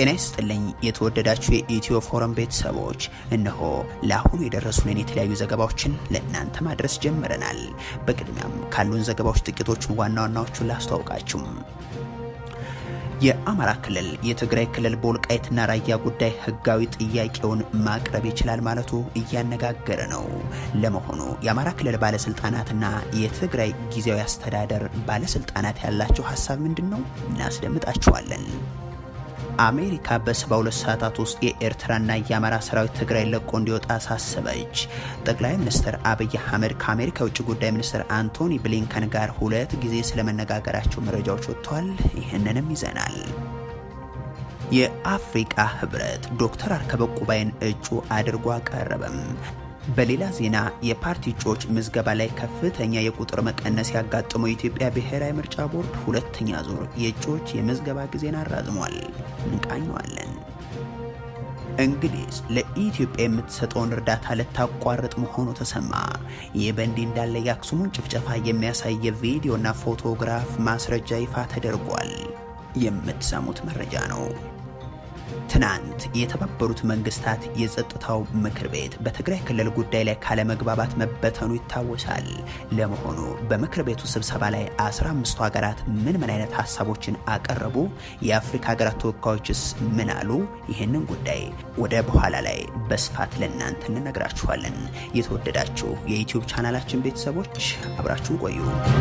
ጤና ይስጥልኝ የተወደዳችሁ የኢትዮ ፎረም ቤተሰቦች፣ እነሆ ለአሁኑ የደረሱንን የተለያዩ ዘገባዎችን ለእናንተ ማድረስ ጀምረናል። በቅድሚያም ካሉን ዘገባዎች ጥቂቶቹን ዋና ዋናዎቹን ላስተዋውቃችሁም። የአማራ ክልል የትግራይ ክልል በወልቃይትና ራያ ጉዳይ ህጋዊ ጥያቄውን ማቅረብ ይችላል ማለቱ እያነጋገረ ነው። ለመሆኑ የአማራ ክልል ባለስልጣናትና የትግራይ ጊዜያዊ አስተዳደር ባለስልጣናት ያላቸው ሀሳብ ምንድን ነው? እናስደምጣችኋለን። አሜሪካ በ72 ሰዓታት ውስጥ የኤርትራና የአማራ ሰራዊት ትግራይ ለቆ እንዲወጣ አሳሰበች። ጠቅላይ ሚኒስትር አብይ አህመድ ከአሜሪካ የውጭ ጉዳይ ሚኒስትር አንቶኒ ብሊንከን ጋር ሁለት ጊዜ ስለመነጋገራቸው መረጃዎች ወጥተዋል። ይህንንም ይዘናል። የአፍሪቃ ህብረት ዶክተር አርከበ ቁባይን እጩ አድርጎ አቀረበም። በሌላ ዜና የፓርቲ እጩዎች ምዝገባ ላይ ከፍተኛ የቁጥር መቀነስ ያጋጠመው የኢትዮጵያ ብሔራዊ ምርጫ ቦርድ ሁለተኛ ዙር የእጩዎች የምዝገባ ጊዜን አራዝሟል። እንቃኘዋለን። እንግሊዝ ለኢትዮጵያ የምትሰጠውን እርዳታ ልታቋርጥ መሆኑ ተሰማ። ይህ በእንዲህ እንዳለ የአክሱሙን ጭፍጨፋ የሚያሳይ የቪዲዮና ፎቶግራፍ ማስረጃ ይፋ ተደርጓል። የምትሰሙት መረጃ ነው። ትናንት የተባበሩት መንግስታት የጸጥታው ምክር ቤት በትግራይ ክልል ጉዳይ ላይ ካለመግባባት መበተኑ ይታወሳል። ለመሆኑ በምክር ቤቱ ስብሰባ ላይ 15ቱ ሀገራት ምን ምን አይነት ሀሳቦችን አቀረቡ? የአፍሪካ ሀገራት ተወካዮችስ ምን አሉ? ይህንን ጉዳይ ወደ በኋላ ላይ በስፋት ለእናንተ እንነግራችኋለን። የተወደዳችሁ የዩትዩብ ቻናላችን ቤተሰቦች አብራችሁን ቆዩ።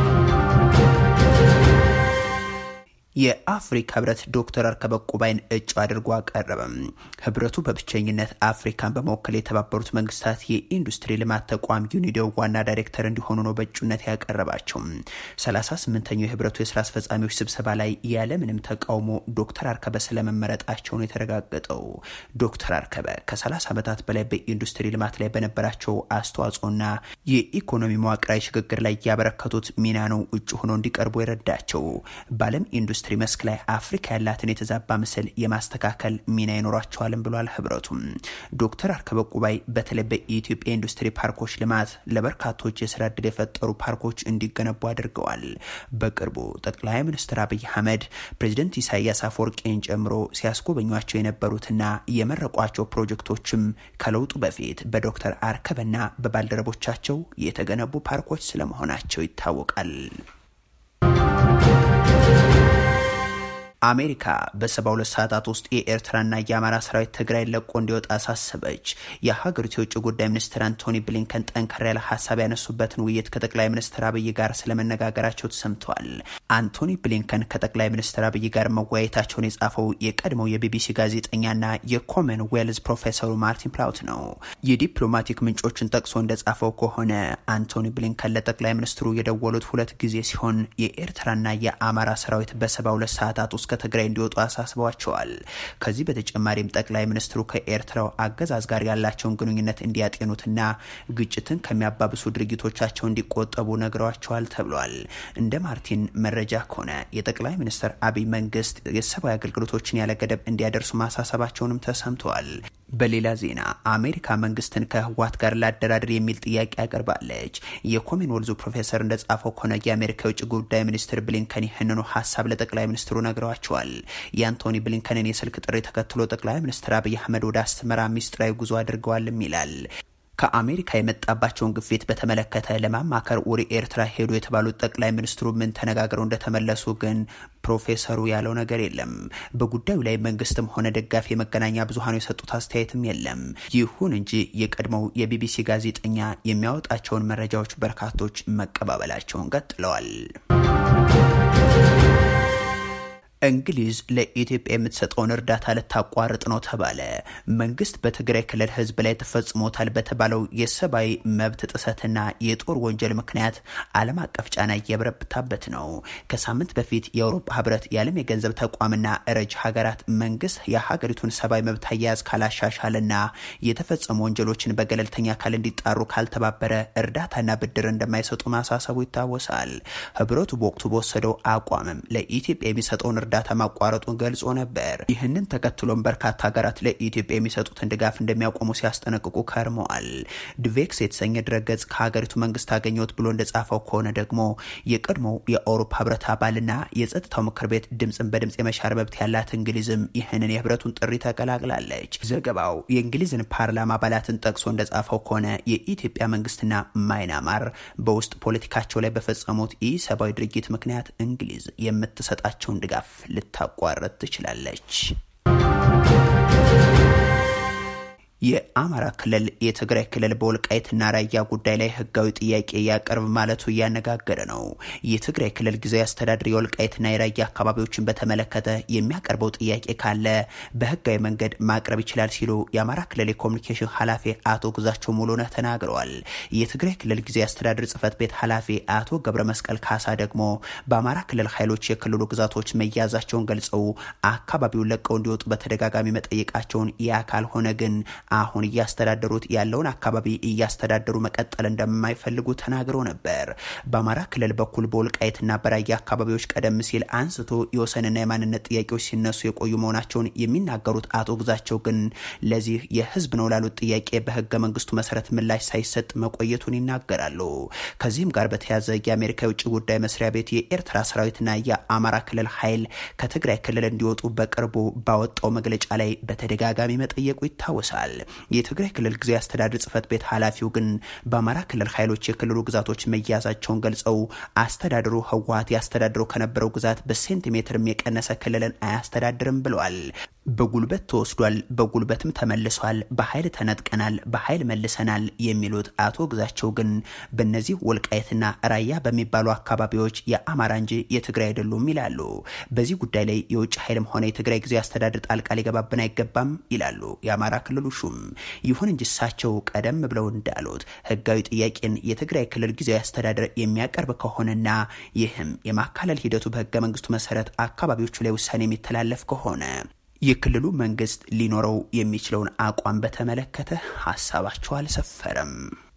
የአፍሪካ ህብረት ዶክተር አርከበ ቁባይን እጩ አድርጎ አቀረበም። ህብረቱ በብቸኝነት አፍሪካን በመወከል የተባበሩት መንግስታት የኢንዱስትሪ ልማት ተቋም ዩኒዶ ዋና ዳይሬክተር እንዲሆኑ ነው በእጩነት ያቀረባቸው። 38ኛው የህብረቱ የስራ አስፈጻሚዎች ስብሰባ ላይ ያለምንም ተቃውሞ ዶክተር አርከበ ስለመመረጣቸው ነው የተረጋገጠው። ዶክተር አርከበ ከ30 ዓመታት በላይ በኢንዱስትሪ ልማት ላይ በነበራቸው አስተዋጽኦና የኢኮኖሚ መዋቅራዊ ሽግግር ላይ ያበረከቱት ሚና ነው እጩ ሆኖ እንዲቀርቡ የረዳቸው። በዓለም ኢንዱስትሪ መስክ ላይ አፍሪካ ያላትን የተዛባ ምስል የማስተካከል ሚና ይኖራቸዋልም ብሏል። ህብረቱም ዶክተር አርከበ ቁባይ በተለይ በኢትዮጵያ ኢንዱስትሪ ፓርኮች ልማት ለበርካቶች የስራ እድል የፈጠሩ ፓርኮች እንዲገነቡ አድርገዋል። በቅርቡ ጠቅላይ ሚኒስትር አብይ አህመድ ፕሬዚደንት ኢሳያስ አፈወርቂን ጨምሮ ሲያስጎበኟቸው የነበሩትና የመረቋቸው ፕሮጀክቶችም ከለውጡ በፊት በዶክተር አርከበና በባልደረቦቻቸው የተገነቡ ፓርኮች ስለመሆናቸው ይታወቃል። አሜሪካ በ72 ሰዓታት ውስጥ የኤርትራና የአማራ ሰራዊት ትግራይ ለቆ እንዲወጣ አሳሰበች። የሀገሪቱ የውጭ ጉዳይ ሚኒስትር አንቶኒ ብሊንከን ጠንከር ያለ ሀሳብ ያነሱበትን ውይይት ከጠቅላይ ሚኒስትር አብይ ጋር ስለመነጋገራቸው ተሰምተዋል። አንቶኒ ብሊንከን ከጠቅላይ ሚኒስትር አብይ ጋር መወያየታቸውን የጻፈው የቀድሞው የቢቢሲ ጋዜጠኛና የኮመን ዌልዝ ፕሮፌሰሩ ማርቲን ፕላውት ነው። የዲፕሎማቲክ ምንጮችን ጠቅሶ እንደጻፈው ከሆነ አንቶኒ ብሊንከን ለጠቅላይ ሚኒስትሩ የደወሉት ሁለት ጊዜ ሲሆን የኤርትራና የአማራ ሰራዊት በ72 ሰዓታት ውስጥ ከትግራይ እንዲወጡ አሳስበዋቸዋል። ከዚህ በተጨማሪም ጠቅላይ ሚኒስትሩ ከኤርትራው አገዛዝ ጋር ያላቸውን ግንኙነት እንዲያጤኑትና ግጭትን ከሚያባብሱ ድርጊቶቻቸው እንዲቆጠቡ ነግረዋቸዋል ተብሏል። እንደ ማርቲን መረጃ ከሆነ የጠቅላይ ሚኒስትር አብይ መንግስት የሰብአዊ አገልግሎቶችን ያለ ገደብ እንዲያደርሱ ማሳሰባቸውንም ተሰምተዋል። በሌላ ዜና አሜሪካ መንግስትን ከህወሓት ጋር ላደራድር የሚል ጥያቄ አቅርባለች። የኮሜን ወልዙ ፕሮፌሰር እንደጻፈው ከሆነ የአሜሪካ የውጭ ጉዳይ ሚኒስትር ብሊንከን ይህንኑ ሀሳብ ለጠቅላይ ሚኒስትሩ ነግረዋቸዋል። የአንቶኒ ብሊንከንን የስልክ ጥሪ ተከትሎ ጠቅላይ ሚኒስትር አብይ አህመድ ወደ አስመራ ሚስጥራዊ ጉዞ አድርገዋልም ይላል። ከአሜሪካ የመጣባቸውን ግፊት በተመለከተ ለማማከር ወደ ኤርትራ ሄዱ የተባሉት ጠቅላይ ሚኒስትሩ ምን ተነጋግረው እንደተመለሱ ግን ፕሮፌሰሩ ያለው ነገር የለም። በጉዳዩ ላይ መንግስትም ሆነ ደጋፊ የመገናኛ ብዙሃኑ የሰጡት አስተያየትም የለም። ይሁን እንጂ የቀድሞው የቢቢሲ ጋዜጠኛ የሚያወጣቸውን መረጃዎች በርካቶች መቀባበላቸውን ቀጥለዋል። እንግሊዝ ለኢትዮጵያ የምትሰጠውን እርዳታ ልታቋርጥ ነው ተባለ። መንግስት በትግራይ ክልል ህዝብ ላይ ተፈጽሞታል በተባለው የሰብአዊ መብት ጥሰትና የጦር ወንጀል ምክንያት ዓለም አቀፍ ጫና እየበረታበት ነው። ከሳምንት በፊት የአውሮፓ ህብረት፣ የዓለም የገንዘብ ተቋምና ረጅ ሀገራት መንግስት የሀገሪቱን ሰብአዊ መብት አያያዝ ካላሻሻልና የተፈጸሙ ወንጀሎችን በገለልተኛ አካል እንዲጣሩ ካልተባበረ እርዳታና ብድር እንደማይሰጡ ማሳሰቡ ይታወሳል። ህብረቱ በወቅቱ በወሰደው አቋምም ለኢትዮጵያ የሚሰጠውን እርዳታ ማቋረጡን ገልጾ ነበር። ይህንን ተከትሎም በርካታ ሀገራት ለኢትዮጵያ የሚሰጡትን ድጋፍ እንደሚያቆሙ ሲያስጠነቅቁ ከርመዋል። ድቬክስ የተሰኘ ድረገጽ ከሀገሪቱ መንግስት አገኘሁት ብሎ እንደጻፈው ከሆነ ደግሞ የቀድሞው የአውሮፓ ህብረት አባልና የጸጥታው ምክር ቤት ድምፅን በድምፅ የመሻር መብት ያላት እንግሊዝም ይህንን የህብረቱን ጥሪ ተቀላቅላለች። ዘገባው የእንግሊዝን ፓርላማ አባላትን ጠቅሶ እንደጻፈው ከሆነ የኢትዮጵያ መንግስትና ማይናማር በውስጥ ፖለቲካቸው ላይ በፈጸሙት ኢሰብአዊ ድርጊት ምክንያት እንግሊዝ የምትሰጣቸውን ድጋፍ ልታቋረጥ ትችላለች። የአማራ ክልል የትግራይ ክልል በወልቃይትና ራያ ጉዳይ ላይ ህጋዊ ጥያቄ ያቀርብ ማለቱ እያነጋገረ ነው። የትግራይ ክልል ጊዜያዊ አስተዳደር የወልቃይትና የራያ አካባቢዎችን በተመለከተ የሚያቀርበው ጥያቄ ካለ በህጋዊ መንገድ ማቅረብ ይችላል ሲሉ የአማራ ክልል የኮሚኒኬሽን ኃላፊ አቶ ግዛቸው ሙሉነህ ተናግረዋል። የትግራይ ክልል ጊዜያዊ አስተዳደር ጽህፈት ቤት ኃላፊ አቶ ገብረ መስቀል ካሳ ደግሞ በአማራ ክልል ኃይሎች የክልሉ ግዛቶች መያዛቸውን ገልጸው አካባቢውን ለቀው እንዲወጡ በተደጋጋሚ መጠየቃቸውን ያ ካልሆነ ግን አሁን እያስተዳደሩት ያለውን አካባቢ እያስተዳደሩ መቀጠል እንደማይፈልጉ ተናግረው ነበር። በአማራ ክልል በኩል በወልቃይትና በራያ አካባቢዎች ቀደም ሲል አንስቶ የወሰንና የማንነት ጥያቄዎች ሲነሱ የቆዩ መሆናቸውን የሚናገሩት አቶ ግዛቸው ግን ለዚህ የህዝብ ነው ላሉት ጥያቄ በህገ መንግስቱ መሰረት ምላሽ ሳይሰጥ መቆየቱን ይናገራሉ። ከዚህም ጋር በተያያዘ የአሜሪካ የውጭ ጉዳይ መስሪያ ቤት የኤርትራ ሰራዊትና የአማራ ክልል ኃይል ከትግራይ ክልል እንዲወጡ በቅርቡ ባወጣው መግለጫ ላይ በተደጋጋሚ መጠየቁ ይታወሳል። የትግራይ ክልል ጊዜያዊ አስተዳደር ጽህፈት ቤት ኃላፊው ግን በአማራ ክልል ኃይሎች የክልሉ ግዛቶች መያዛቸውን ገልጸው አስተዳደሩ ህወሀት ያስተዳድረው ከነበረው ግዛት በሴንቲሜትርም የቀነሰ ክልልን አያስተዳድርም ብለዋል። በጉልበት ተወስዷል፣ በጉልበትም ተመልሷል፣ በኃይል ተነጥቀናል፣ በኃይል መልሰናል የሚሉት አቶ ግዛቸው ግን በእነዚህ ወልቃየትና ራያ በሚባሉ አካባቢዎች የአማራ እንጂ የትግራይ አይደሉም ይላሉ። በዚህ ጉዳይ ላይ የውጭ ኃይልም ሆነ የትግራይ ጊዜያዊ አስተዳደር ጣልቃ ሊገባብን አይገባም ይላሉ የአማራ ክልሉ ሹም። ይሁን እንጂ እሳቸው ቀደም ብለው እንዳሉት ህጋዊ ጥያቄን የትግራይ ክልል ጊዜያዊ አስተዳደር የሚያቀርብ ከሆነና ይህም የማካለል ሂደቱ በህገ መንግስቱ መሰረት አካባቢዎቹ ላይ ውሳኔ የሚተላለፍ ከሆነ የክልሉ መንግስት ሊኖረው የሚችለውን አቋም በተመለከተ ሀሳባቸው አልሰፈረም።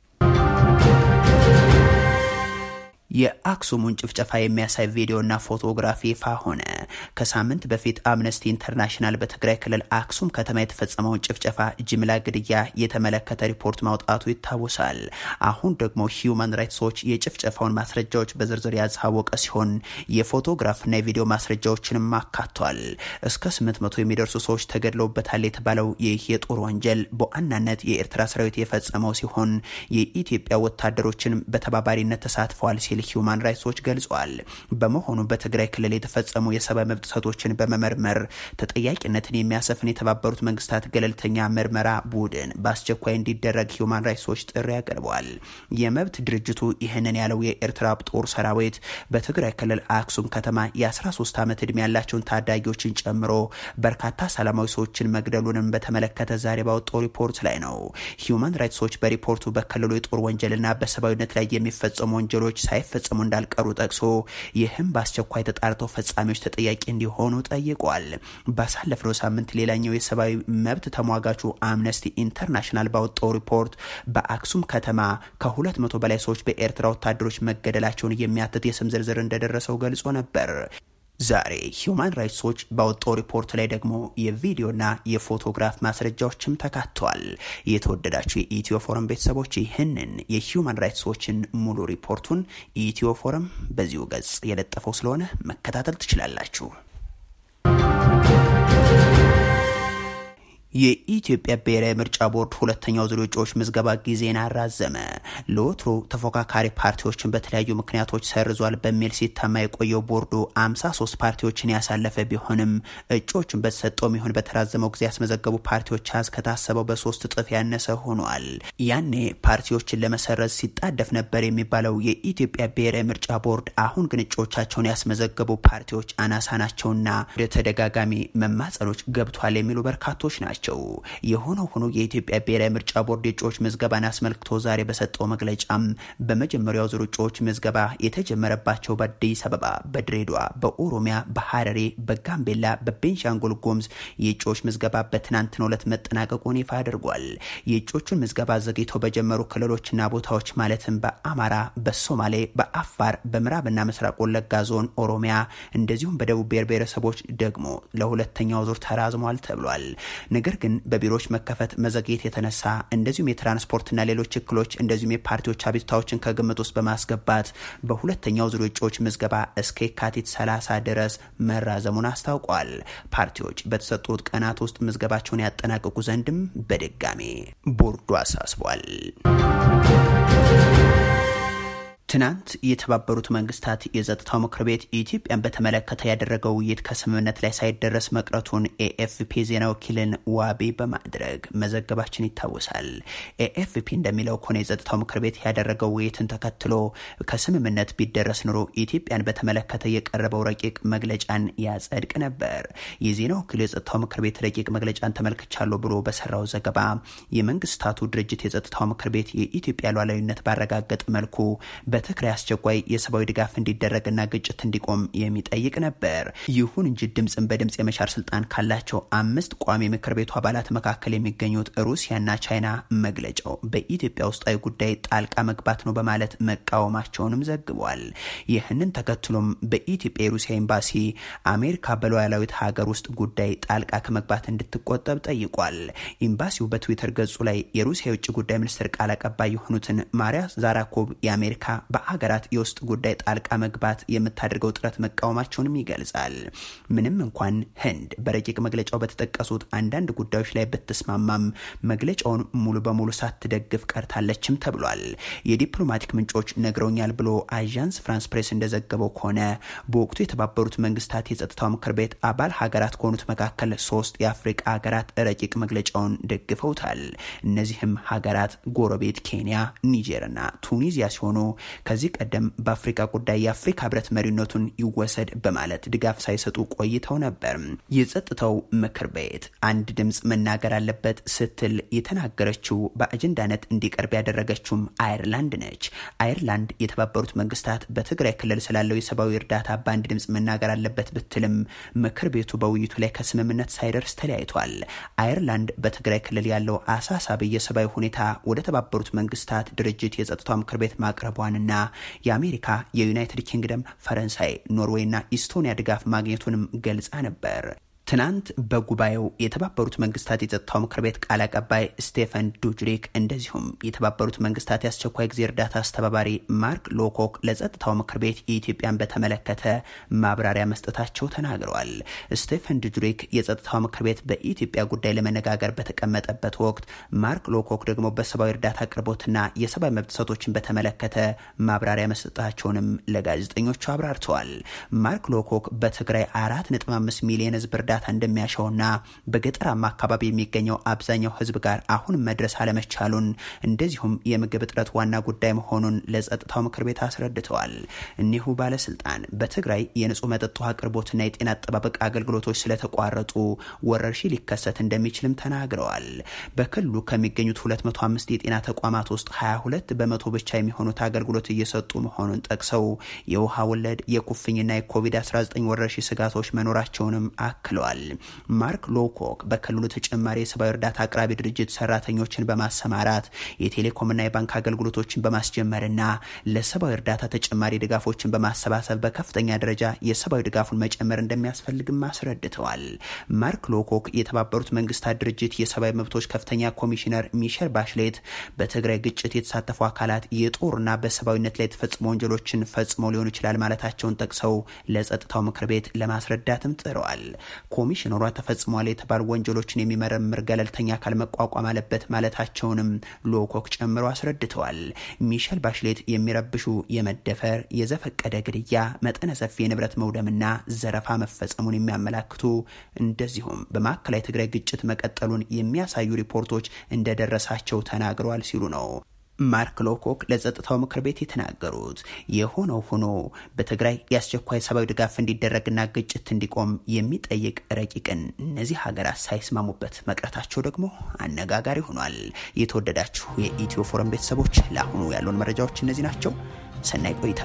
የአክሱሙን ጭፍጨፋ የሚያሳይ ቪዲዮና ፎቶግራፊ ይፋ ሆነ። ከሳምንት በፊት አምነስቲ ኢንተርናሽናል በትግራይ ክልል አክሱም ከተማ የተፈጸመውን ጭፍጨፋ፣ ጅምላ ግድያ የተመለከተ ሪፖርት ማውጣቱ ይታወሳል። አሁን ደግሞ ሂዩማን ራይትስ ዎች የጭፍጨፋውን ማስረጃዎች በዝርዝር ያሳወቀ ሲሆን የፎቶግራፍና የቪዲዮ ማስረጃዎችንም አካቷል። እስከ 800 የሚደርሱ ሰዎች ተገድለውበታል የተባለው ይህ የጦር ወንጀል በዋናነት የኤርትራ ሰራዊት የፈጸመው ሲሆን የኢትዮጵያ ወታደሮችን በተባባሪነት ተሳትፈዋል ሲል ሂዩማን ራይትስ ዎች ገልጿል። በመሆኑ በትግራይ ክልል የተፈጸሙ የሰብአዊ መብት ጥሰቶችን በመመርመር ተጠያቂነትን የሚያሰፍን የተባበሩት መንግስታት ገለልተኛ ምርመራ ቡድን በአስቸኳይ እንዲደረግ ሂዩማን ራይትስ ዎች ጥሪ አቅርበዋል። የመብት ድርጅቱ ይህንን ያለው የኤርትራ ጦር ሰራዊት በትግራይ ክልል አክሱም ከተማ የ13 ዓመት ዕድሜ ያላቸውን ታዳጊዎችን ጨምሮ በርካታ ሰላማዊ ሰዎችን መግደሉንም በተመለከተ ዛሬ ባወጣው ሪፖርት ላይ ነው። ሂዩማን ራይትስ ዎች በሪፖርቱ በክልሉ የጦር ወንጀልና በሰብአዊነት ላይ የሚፈጸሙ ወንጀሎች ሳይፈጸሙ እንዳልቀሩ ጠቅሶ ይህም በአስቸኳይ ተጣርተው ፈጻሚዎች ተጠያቂ እንዲሆኑ ጠይቋል። ባሳለፍነው ሳምንት ሌላኛው የሰብአዊ መብት ተሟጋቹ አምነስቲ ኢንተርናሽናል ባወጣው ሪፖርት በአክሱም ከተማ ከሁለት መቶ በላይ ሰዎች በኤርትራ ወታደሮች መገደላቸውን የሚያትት የስም ዝርዝር እንደደረሰው ገልጾ ነበር። ዛሬ ሂዩማን ራይትስ ዎች ባወጣው ሪፖርት ላይ ደግሞ የቪዲዮና የፎቶግራፍ ማስረጃዎችም ተካተዋል። የተወደዳችሁ የኢትዮ ፎረም ቤተሰቦች ይህንን የሂዩማን ራይትስ ዎችን ሙሉ ሪፖርቱን ኢትዮ ፎረም በዚሁ ገጽ የለጠፈው ስለሆነ መከታተል ትችላላችሁ። የኢትዮጵያ ብሔራዊ ምርጫ ቦርድ ሁለተኛው ዙር እጩዎች ምዝገባ ጊዜን አራዘመ። ለወትሮ ተፎካካሪ ፓርቲዎችን በተለያዩ ምክንያቶች ሰርዟል በሚል ሲታማ የቆየው ቦርዱ 53 ፓርቲዎችን ያሳለፈ ቢሆንም እጩዎችን በተሰጠውም ይሁን በተራዘመው ጊዜ ያስመዘገቡ ፓርቲዎች አዝ ከታሰበው በሶስት እጥፍ ያነሰ ሆኗል። ያኔ ፓርቲዎችን ለመሰረዝ ሲጣደፍ ነበር የሚባለው የኢትዮጵያ ብሔራዊ ምርጫ ቦርድ አሁን ግን እጩዎቻቸውን ያስመዘገቡ ፓርቲዎች አናሳ ናቸውና ወደ ተደጋጋሚ መማጸኖች ገብቷል የሚሉ በርካቶች ናቸው። ናቸው። የሆነው ሆኖ የኢትዮጵያ ብሔራዊ ምርጫ ቦርድ የእጩዎች ምዝገባን አስመልክቶ ዛሬ በሰጠው መግለጫም በመጀመሪያው ዙር እጩዎች ምዝገባ የተጀመረባቸው በአዲስ አበባ፣ በድሬዳዋ፣ በኦሮሚያ፣ በሐረሬ፣ በጋምቤላ፣ በቤንሻንጉል ጉሙዝ የእጩዎች ምዝገባ በትናንትናው ዕለት መጠናቀቁን ይፋ አድርጓል። የእጩዎቹን ምዝገባ ዘግይተው በጀመሩ ክልሎችና ቦታዎች ማለትም በአማራ፣ በሶማሌ፣ በአፋር፣ በምዕራብና ምስራቅ ወለጋ ዞን ኦሮሚያ እንደዚሁም በደቡብ ብሔር ብሔረሰቦች ደግሞ ለሁለተኛው ዙር ተራዝሟል ተብሏል። ነገር ግን በቢሮዎች መከፈት መዘግየት የተነሳ እንደዚሁም የትራንስፖርትና ሌሎች እክሎች እንደዚሁም የፓርቲዎች አቤቱታዎችን ከግምት ውስጥ በማስገባት በሁለተኛው ዙር እጩዎች ምዝገባ እስከ የካቲት 30 ድረስ መራዘሙን አስታውቋል። ፓርቲዎች በተሰጡት ቀናት ውስጥ ምዝገባቸውን ያጠናቅቁ ዘንድም በድጋሜ ቦርዱ አሳስቧል። ትናንት የተባበሩት መንግስታት የጸጥታው ምክር ቤት ኢትዮጵያን በተመለከተ ያደረገው ውይይት ከስምምነት ላይ ሳይደረስ መቅረቱን ኤኤፍፒ ዜና ወኪልን ዋቢ በማድረግ መዘገባችን ይታወሳል። ኤኤፍፒ እንደሚለው ከሆነ የጸጥታው ምክር ቤት ያደረገው ውይይትን ተከትሎ ከስምምነት ቢደረስ ኑሮ ኢትዮጵያን በተመለከተ የቀረበው ረቂቅ መግለጫን ያጸድቅ ነበር። የዜና ወኪሉ የጸጥታው ምክር ቤት ረቂቅ መግለጫን ተመልክቻለሁ ብሎ በሰራው ዘገባ የመንግስታቱ ድርጅት የጸጥታው ምክር ቤት የኢትዮጵያ ሉዓላዊነት ባረጋገጥ መልኩ በትግራይ አስቸኳይ የሰብአዊ ድጋፍ እንዲደረግና ግጭት እንዲቆም የሚጠይቅ ነበር። ይሁን እንጂ ድምፅን በድምፅ የመሻር ስልጣን ካላቸው አምስት ቋሚ ምክር ቤቱ አባላት መካከል የሚገኙት ሩሲያና ቻይና መግለጫው በኢትዮጵያ ውስጣዊ ጉዳይ ጣልቃ መግባት ነው በማለት መቃወማቸውንም ዘግቧል። ይህንን ተከትሎም በኢትዮጵያ የሩሲያ ኤምባሲ አሜሪካ በሉዓላዊት ሀገር ውስጥ ጉዳይ ጣልቃ ከመግባት እንድትቆጠብ ጠይቋል። ኤምባሲው በትዊተር ገጹ ላይ የሩሲያ የውጭ ጉዳይ ሚኒስትር ቃል አቀባይ የሆኑትን ማሪያ ዛራኮቭ የአሜሪካ በሀገራት የውስጥ ጉዳይ ጣልቃ መግባት የምታደርገው ጥረት መቃወማቸውንም ይገልጻል። ምንም እንኳን ህንድ በረቂቅ መግለጫው በተጠቀሱት አንዳንድ ጉዳዮች ላይ ብትስማማም መግለጫውን ሙሉ በሙሉ ሳትደግፍ ቀርታለችም ተብሏል። የዲፕሎማቲክ ምንጮች ነግረውኛል ብሎ አዣንስ ፍራንስ ፕሬስ እንደዘገበው ከሆነ በወቅቱ የተባበሩት መንግስታት የጸጥታው ምክር ቤት አባል ሀገራት ከሆኑት መካከል ሶስት የአፍሪቃ ሀገራት ረቂቅ መግለጫውን ደግፈውታል። እነዚህም ሀገራት ጎረቤት ኬንያ፣ ኒጀርና ቱኒዚያ ሲሆኑ ከዚህ ቀደም በአፍሪካ ጉዳይ የአፍሪካ ህብረት መሪነቱን ይወሰድ በማለት ድጋፍ ሳይሰጡ ቆይተው ነበር። የጸጥታው ምክር ቤት አንድ ድምፅ መናገር አለበት ስትል የተናገረችው በአጀንዳነት እንዲቀርብ ያደረገችውም አይርላንድ ነች። አይርላንድ የተባበሩት መንግስታት በትግራይ ክልል ስላለው የሰብአዊ እርዳታ በአንድ ድምፅ መናገር አለበት ብትልም ምክር ቤቱ በውይይቱ ላይ ከስምምነት ሳይደርስ ተለያይቷል። አይርላንድ በትግራይ ክልል ያለው አሳሳቢ የሰብአዊ ሁኔታ ወደ ተባበሩት መንግስታት ድርጅት የጸጥታው ምክር ቤት ማቅረቧንና የአሜሪካ፣ የዩናይትድ ኪንግደም፣ ፈረንሳይ፣ ኖርዌይና ኢስቶኒያ ድጋፍ ማግኘቱንም ገልጻ ነበር። ትናንት በጉባኤው የተባበሩት መንግስታት የጸጥታው ምክር ቤት ቃል አቀባይ ስቴፈን ዱጅሪክ እንደዚሁም የተባበሩት መንግስታት የአስቸኳይ ጊዜ እርዳታ አስተባባሪ ማርክ ሎኮክ ለጸጥታው ምክር ቤት የኢትዮጵያን በተመለከተ ማብራሪያ መስጠታቸው ተናግረዋል። ስቴፈን ዱጅሪክ የጸጥታው ምክር ቤት በኢትዮጵያ ጉዳይ ለመነጋገር በተቀመጠበት ወቅት ማርክ ሎኮክ ደግሞ በሰብአዊ እርዳታ አቅርቦትና የሰብአዊ መብት ጥሰቶችን በተመለከተ ማብራሪያ መስጠታቸውንም ለጋዜጠኞቹ አብራርተዋል። ማርክ ሎኮክ በትግራይ አራት ነጥብ አምስት ሚሊዮን ህዝብ እርዳታ እንደሚያሻውና በገጠራማ አካባቢ የሚገኘው አብዛኛው ህዝብ ጋር አሁን መድረስ አለመቻሉን እንደዚሁም የምግብ እጥረት ዋና ጉዳይ መሆኑን ለጸጥታው ምክር ቤት አስረድተዋል። እኒሁ ባለስልጣን በትግራይ የንጹህ መጠጥ ውሃ አቅርቦትና የጤና አጠባበቅ አገልግሎቶች ስለተቋረጡ ወረርሽኝ ሊከሰት እንደሚችልም ተናግረዋል። በክልሉ ከሚገኙት 205 የጤና ተቋማት ውስጥ 22 በመቶ ብቻ የሚሆኑት አገልግሎት እየሰጡ መሆኑን ጠቅሰው የውሃ ወለድ የኩፍኝና የኮቪድ-19 ወረርሽኝ ስጋቶች መኖራቸውንም አክለዋል። ማርክ ሎኮክ በክልሉ ተጨማሪ የሰብአዊ እርዳታ አቅራቢ ድርጅት ሰራተኞችን በማሰማራት የቴሌኮምና የባንክ አገልግሎቶችን በማስጀመርና ለሰብአዊ እርዳታ ተጨማሪ ድጋፎችን በማሰባሰብ በከፍተኛ ደረጃ የሰብአዊ ድጋፉን መጨመር እንደሚያስፈልግም አስረድተዋል። ማርክ ሎኮክ የተባበሩት መንግስታት ድርጅት የሰብአዊ መብቶች ከፍተኛ ኮሚሽነር ሚሸል ባሽሌት በትግራይ ግጭት የተሳተፉ አካላት የጦርና በሰብአዊነት ላይ የተፈጸሙ ወንጀሎችን ፈጽመው ሊሆኑ ይችላል ማለታቸውን ጠቅሰው ለጸጥታው ምክር ቤት ለማስረዳትም ጥረዋል። ኮሚሽነሯ ተፈጽሟል የተባሉ ወንጀሎችን የሚመረምር ገለልተኛ አካል መቋቋም አለበት ማለታቸውንም ሎኮክ ጨምሮ አስረድተዋል። ሚሸል ባሽሌት የሚረብሹ የመደፈር፣ የዘፈቀደ ግድያ፣ መጠነ ሰፊ የንብረት መውደምና ዘረፋ መፈጸሙን የሚያመላክቱ እንደዚሁም በማዕከላዊ ትግራይ ግጭት መቀጠሉን የሚያሳዩ ሪፖርቶች እንደደረሳቸው ተናግረዋል ሲሉ ነው ማርክ ሎኮክ ለጸጥታው ምክር ቤት የተናገሩት የሆነው ሆኖ በትግራይ የአስቸኳይ ሰብአዊ ድጋፍ እንዲደረግና ግጭት እንዲቆም የሚጠይቅ ረቂቅን እነዚህ ሀገራት ሳይስማሙበት መቅረታቸው ደግሞ አነጋጋሪ ሆኗል። የተወደዳችሁ የኢትዮ ፎረም ቤተሰቦች ለአሁኑ ያሉን መረጃዎች እነዚህ ናቸው። ሰናይ ቆይታ።